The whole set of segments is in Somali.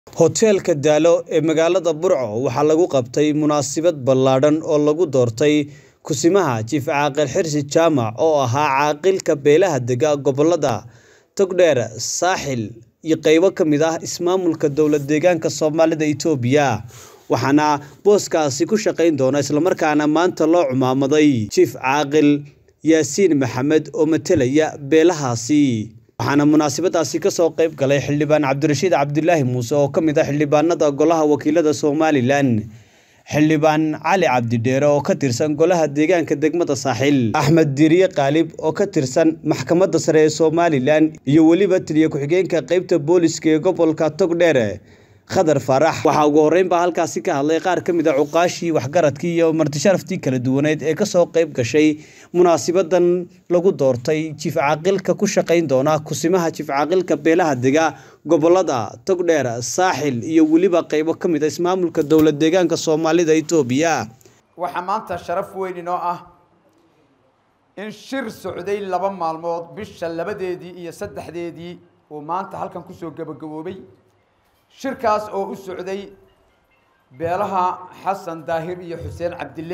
Hoteelka Daalo ee magaalada Burco waxaa lagu qabtay munaasabad ballaadhan oo lagu doortay Kusimaha Chief Caaqil Xirsi Jaamac oo ahaa caaqilka beelaha dega gobollada Togdheer, Saaxil iyo qaybo ka mid ah ismaamulka dowlad-deegaanka Soomaalida Itoobiya, waxaana booskaasi ku shaqayn doona isla markaana maanta loo cumaamaday Chief Caaqil Yaasiin Maxamed oo matalaya beelahaasi. waxaana munaasabadaasi ka soo qayb galay xildhibaan cabdirashiid cabdilaahi muuse oo ka mid ah xildhibaanada golaha wakiilada somalilan xildhibaan cali cabdidheere oo ka tirsan golaha deegaanka degmada saaxil axmed diiriye qaalib oo ka tirsan maxkamadda sare ee somalilan iyo weliba taliye ku-xigeenka qeybta booliska ee gobolka togdheer khadar faarax waxaa ugu horreynbaa halkaasi ka hadlay qaar ka mid a cuqaashii waxgaradkii iyo martisharaftii kala duwaneed ee kasoo qayb gashay munaasabadan lagu doortay jiif caaqilka ku shaqayn doona kusimaha jiif caaqilka beelaha dega gobolada togdheer saaxil iyo weliba qaybo ka mid a ismaamulka dowlad deegaanka soomaalida itoobiya waxaa maanta sharaf weyn inoo ah in shir socday laba maalmood bisha labadeedii iyo saddexdeedii uu maanta halkan kusoo gabagaboobay shirkaas oo u socday beelaha xasan daahir iyo xuseen cabdille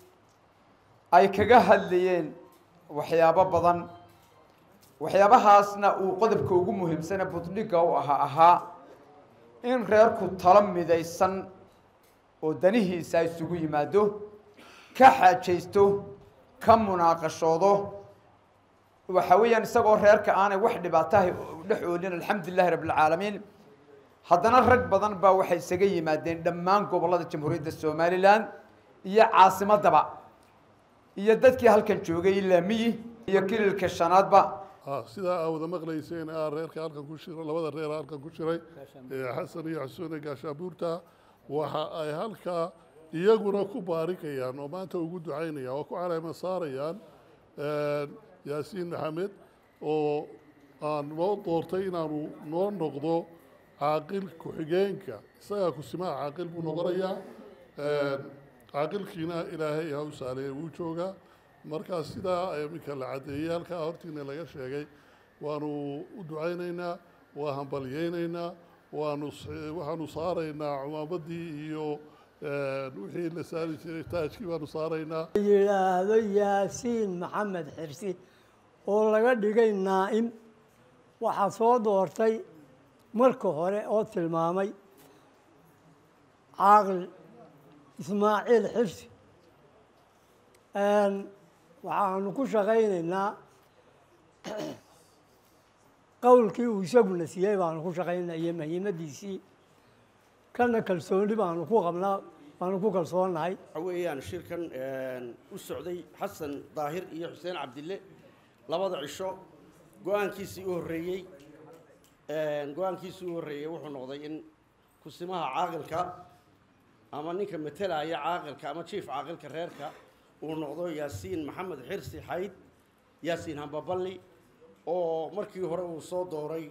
ay kaga hadlayeen waxyaabo badan waxyaabahaasna uu qodobka ugu muhiimsane budhiga u ahaa ahaa in reerku talo midaysan oo danihiisa isugu yimaado ka xaajaysto ka munaaqashoodo waxa weeyaan isagoo reerka aanay wax dhibaataha dhex oolin alxamdulilahi rabbilcaalamiin haddana rag badan baa waxay isaga yimaadeen dhammaan gobollada jamhuuriyadda somalilan iyo caasimadaba iyo dadkii halkan joogay ilaa miyi iyo kililka shanaadba sidaa aa wada maqlayseen aa reerka halkan ku shira labada reer halkan ku shiray xasan iyo xusuune gaashaabuurta waxa ay halkaa iyaguna ku baarikayaan oo maanta ugu ducaynayaan oo ku caleema saarayaan yaasiin maxamed oo aan noo doortay inaanu noo noqdo caaqil ku-xigeenka isagaa kusimaha caaqil buu noqonayaa caaqilkiina ilaahay ha u saaleeye wuu joogaa markaa sidaa iminka la caddeeyey halkaa hortiina laga sheegay waanu u ducaynaynaa waa hambalyeynaynaa waanu waxaanu saaraynaa cumaamadii iyo wixii la saari jiray taajkii baanu saaraynaa yidhaahdo yaasiin maxamed xirsi oo laga dhigay naa'im waxaa soo doortay marka hore oo tilmaamay caaqil ismaaciil xirsi waxaanu ku shaqaynaynaa qowlkii uu isaguna siiyey baanu ku shaqaynaa iyo muhiimadiisii kana kalsooni baanu ku qabnaa baanu ku kalsoonahay waxa weeyaan shirkan u socday xasan daahir iyo xuseen cabdille labada cisho go-aankiisii u horreeyey go-aankiisii u horreeyey wuxuu noqday in kusimaha caaqilka ama ninka matelaya caaqilka ama jief caaqilka reerka uu noqdo yaasiin maxamed xirsi xayd yaasiin hambaballi oo markii hore uu soo dooray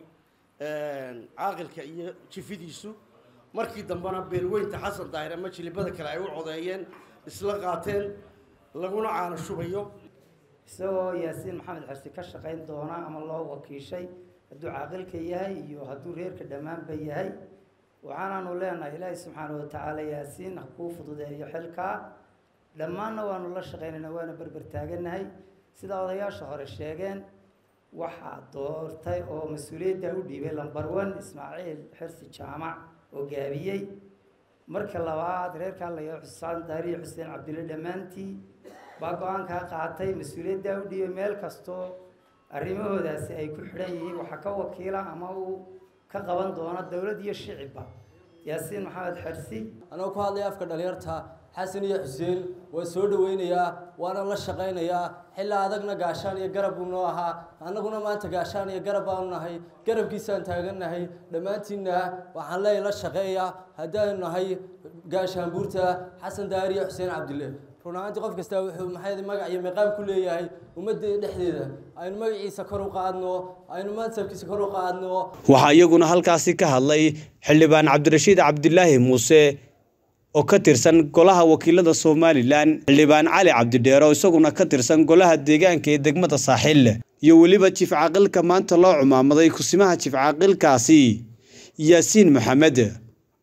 caaqilka iyo jifidiisu markii dambena beelweynta xasan daahir ama jilibada kale ay u codeeyeen isla qaateen laguna caano shubayo isagoo yaasiin maxamed xirsi ka shaqayn doona ama loo wakiishay hadduu caaqilka yahay iyo hadduu reerka dhammaanba yahay waxaanaanu leenahay ilaahay subxaana watacaala yaasiin ha kuu fududeeyo xilkaa dhammaanna waanu la shaqaynayna waana berber taaganahay sida odayaasha hore sheegeen waxaa doortay oo mas-uuliyadda u dhiibay lambar one ismaaciil xirsi jaamac oo gaabiyey marka labaad reerkaa layaa xusaan daariyo xuseen cabdille dhammaantii baa go-aankaa qaatay mas-uuliyaddaa u dhiibay meel kastoo arrimahoodaasi ay ku xidhan yihiin waxaa ka wakiila ama uu ka qaban doona dowlad iyo shicibba yaasiin maxamed xersi anoo ku hadlaya afka dhalinyarta xasan iyo xuseen waan soo dhaweynayaa waana la shaqaynayaa xilaa adagna gaashaan iyo garab buu noo ahaa annaguna maanta gaashaan iyo garab baanu nahay garabkiisaan taagannahay dhammaantiinna waxaan leeyahay la shaqeeya haddaanu nahay gaashaanbuurta xasan daahir iyo xuseen cabdille run ahaantii qof kasta wuxuu maxay magac iyo miqaam ku leeyahay ummadda dhexdeeda aynu magaciisa kor u qaadno aynu mansabkiisa kor u qaadno waxaa iyaguna halkaasi ka hadlay xildhibaan cabdirashiid cabdilaahi muuse oo ka tirsan golaha wakiilada somalilan xildhibaan cali cabdidheere oo isaguna ka tirsan golaha deegaanka ee degmada saaxil iyo weliba jiif caaqilka maanta loo cumaamaday kusimaha jiif caaqilkaasi yaasiin maxamed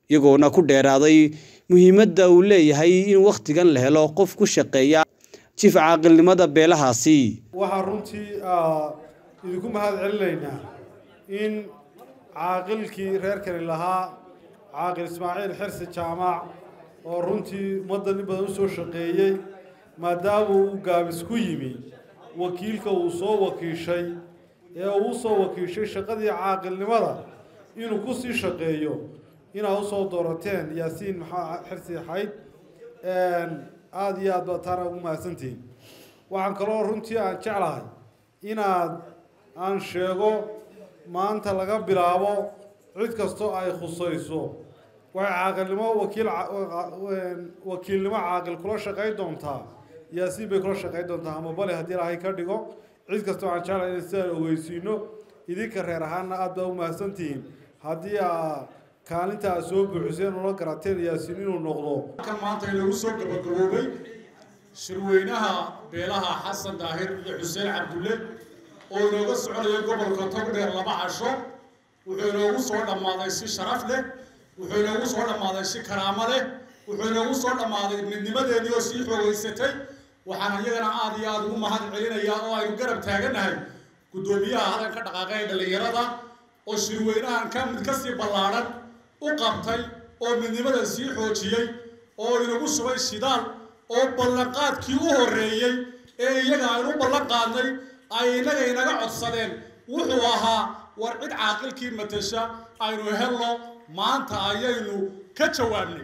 iyagoona ku dheeraaday muhiimadda uu leeyahay in wakhtigan la helo qof ku shaqeeya jiif caaqilnimada beelahaasi waxaan runtii idinku mahad celinaynaa in caaqilkii reerkani lahaa caaqil ismaaciil xirsi jaamac oo runtii ummadda nin badan u soo shaqeeyey maadaama uu gaabis ku yimi wakiilka uu soo wakiishay ee uu soo wakiishay shaqadii caaqilnimada inuu ku sii shaqeeyo inaad usoo doorateen yaasiin maxaa xirsi xayd aada iyo aad baa taana ugu mahadsantihiin waxaan kaloo runtii aan jeclahay inaad aan sheego maanta laga bilaabo cid kastoo ay khusayso waxay caaqilnimo wakiil wakiilnimo caaqil kula shaqayn doontaa yaasiin bay kula shaqayn doontaa ama bale haddii ilaahay ka dhigo cid kastoo aan jeclahay in sidaan ogeysiino idinka reer ahaanna aad baa u mahadsantihiin haddii aa kaalinta aad soo buuxiseen ula garateen yaasiin inuu noqdo kan maanta inagu soo gabagaboobay shirweynaha beelaha xasan daahir iyo xuseen cabdulle oo inooga soconaya gobolka togdheer laba casho wuxuu inoogu soo dhammaaday si sharaf leh wuxuu inoogu soo dhammaaday si karaamo leh wuxuu inoogu soo dhammaaday midnimadeedii oo sii xoogeysatay waxaan iyagana aada iyo aada ugu mahad celinayaa oo aynu garab taagannahay guddoomiyaha hadanka dhaqaaqa ee dhallinyarada oo shirweynahan ka mid kasii ballaadhan u qabtay oo midnimada sii xoojiyey oo inagu subay shidaal oo ballanqaadkii u horreeyey ee iyaga aynu ballan qaadnay ay innaga inaga codsadeen wuxuu ahaa war cid caaqilkii matasha aynu helno maanta ayaynu ka jawaabnay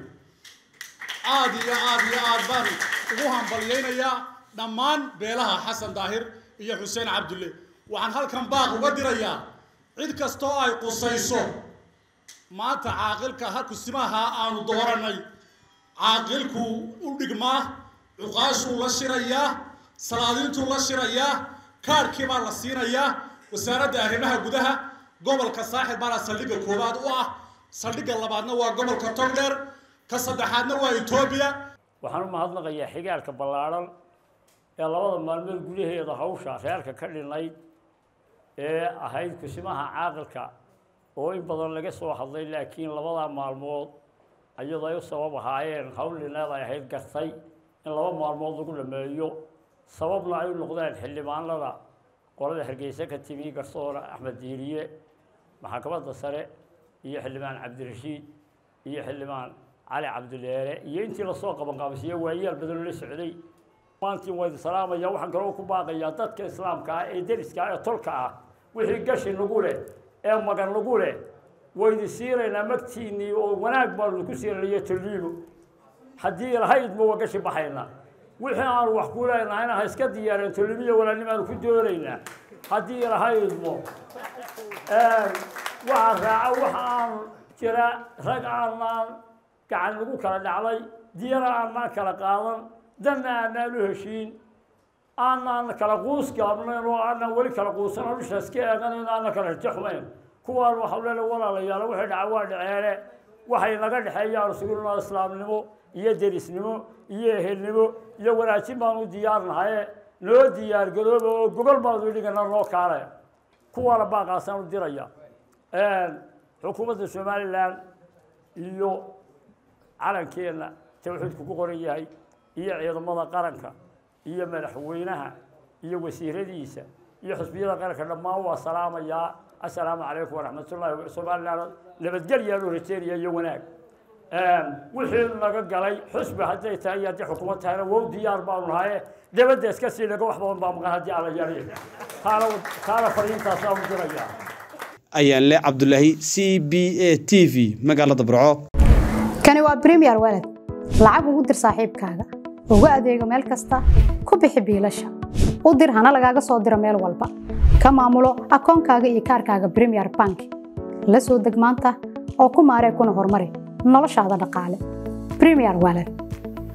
aad iyo aad iyo aad baan ugu hambalyaynayaa dhammaan beelaha xasan daahir iyo xuseen cabdulle waxaan halkan baaq uga dirayaa cid kastoo ay qusayso maanta caaqilka hakusimaha aanu dooranay caaqilku u dhigmaa cuqaashuu la shirayaa salaadiintuu la shirayaa kaarhkii baa la siinayaa wasaaradda arrimaha gudaha gobolka saaxil baana saldhigga koowaad u ah saldhigga labaadna waa gobolka togdheer ka saddexaadna waa etoobiya waxaan u mahadnaqayaa xigaalka ballaadhan ee labada maalmood gudaheeda hawsha reerka ka dhinayd ee ahayd kusimaha caaqilka oo in badan laga soo hadlay laakiin labadaa maalmood iyadoo ay u sabab ahaayeen hawlineed ay ahayd gartay in laba maalmood lagu dhameeyo sababna ay u noqdeen xildhibaanada qolada hargeysa ka timi garsoore axmed diiriye maxkamadda sare iyo xildhibaan cabdirashiid iyo xildhibaan cali cabdileere iyo intii lasoo qabanqaabisiye waayaal badan la socday maantiin waa idin salaamaya waxaan kaloo ku baaqayaa dadka islaamka ah ee deriska ah ee tolka ah wixii gashi nagu leh ee magan nagu leh waydi siinaynaa magtiinnii oo wanaag baanu ku siinaya toliibo haddii lahaydma waa gashi baxaynaa wixii aanu wax ku leenahayna ha iska diyaareen tolibiya walaalnimaanu ku doonaynaa haddii lahaydmo waxaa raaca waxa aan jira rag aanaan gacan lagu kala dhacday diyana aanaan kala qaadan danna aanaan u heshiin aanaan kala quus gaabnayn oo aanaan weli kala quusan oo dhishaas ka eeganayn aanan kala rajaxmayn kuwaan waxau leela walaalayaal waxay dhaca waa dhaceene waxay naga dhexeeyaan sugulnaa islaamnimo iyo derisnimo iyo ehelnimo iyo wanaajin baanu diyaarnahaye noo diyaar garooba oo gogol baanu dhigana noo kaale kuwaana baaqaasaan u diraya xukuumadda somalilan iyo calankeenna tawxiidku ku qoran yahay iyo ciidamada qaranka iyo madaxweynaha iyo wasiiradiisa iyo xusbiyada qaranka dhammaan waa salaamayaa assalaamu calaykum waraxmatullaahi somalilan nabadgelyaa loo rajeynaya iyo wanaag wixii naga galay xusbi hadday tahay iyo haddii xukuumad tahayna wow diyaar baanu nahaye dabadda iska sii naga wax badan baa maqan haddii alla yari taana taana fariintaasaa u dirayaa ayaan le cabdulaahi c b a t v magaalada burco kani waa premier walad lacag ugu dir saaxiibkaaga ugu adeego meel kasta ku bixi biilasha u dir hana lagaaga soo diro meel walba ka maamulo akoonkaaga iyo kaarkaaga premier bank la soo deg maanta oo ku maaree kuna horumari noloshaada dhaqaale premier walad